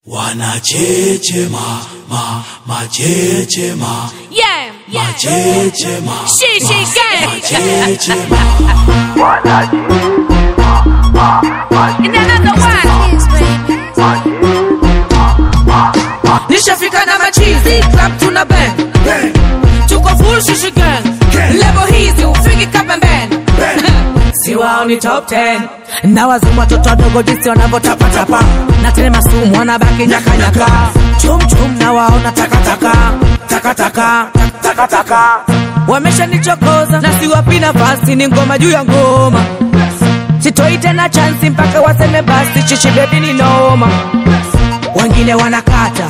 wanachechema ma machechema Yeah, yeah. machechema She, she, gang. machechema And another one. Nishafika na machizi club tuna bang tuko full shishi gang level hizi ufiki kapembeni si wao ni top 10 na wazimu watoto wadogo jinsi wanavyotapatapa na tena masumu wanabaki nyakanyaka chumchum na waona takataka takataka takataka wameshanichokoza na siwapi nafasi ni ngoma juu ya ngoma sitoi tena chansi mpaka waseme basi chichi bebi ni noma wengine wanakata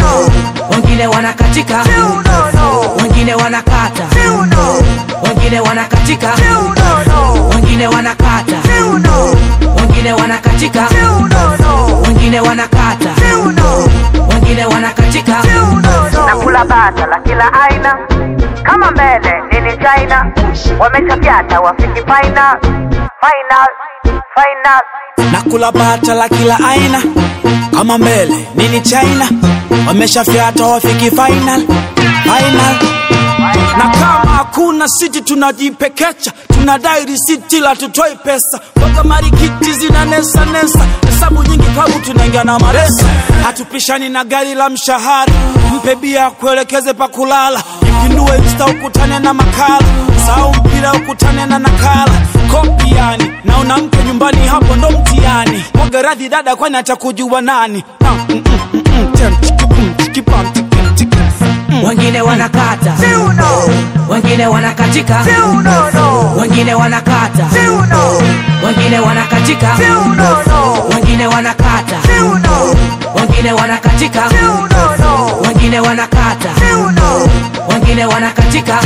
wengine wanakatika wengine wanakata wengine wanakatika wengine wanakata wengine wanakatika wengine wanakata wengine wanakatika nakula bata la kila aina kama mbele nini china wamechapyata wafiki final final final nakula bata la kila aina kama mbele nini china wameshafyata wafiki final final na kama hakuna siti tunajipekecha tunadai risiti la tutoi pesa mpaka marikiti zina nesa nesa hesabu nyingi klabu tunaingia na maresa hatupishani na gari la mshahara mpe bia kuelekeze pa kulala ipindue insta ukutane na makala sau mpira ukutane na nakala kopi yani na una mke nyumbani hapo ndo mtiani mwaga radhi dada kwani atakujua nani Ah, mm, mm, mm, mm, tem, tiki, pum, tiki, pam, tiki, tiki. wengine wanakata wengine wanakatika wengine wanakata wengine wanakatika wengine wanakata wengine wanakatika wengine wanakata wengine wanakatika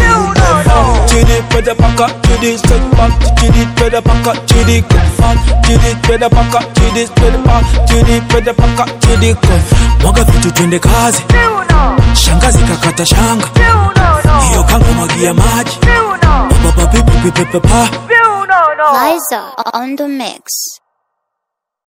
Chidi peda paka, chidi step back, chidi peda paka, chidi kufan, chidi peda paka, chidi peda pa, chidi peda paka, chidi kufan. Mwaga vitu twende kazi, shangazi kakata shanga, hiyo kanga mwagia maji, baba pipi pipi pa. Liza on the mix.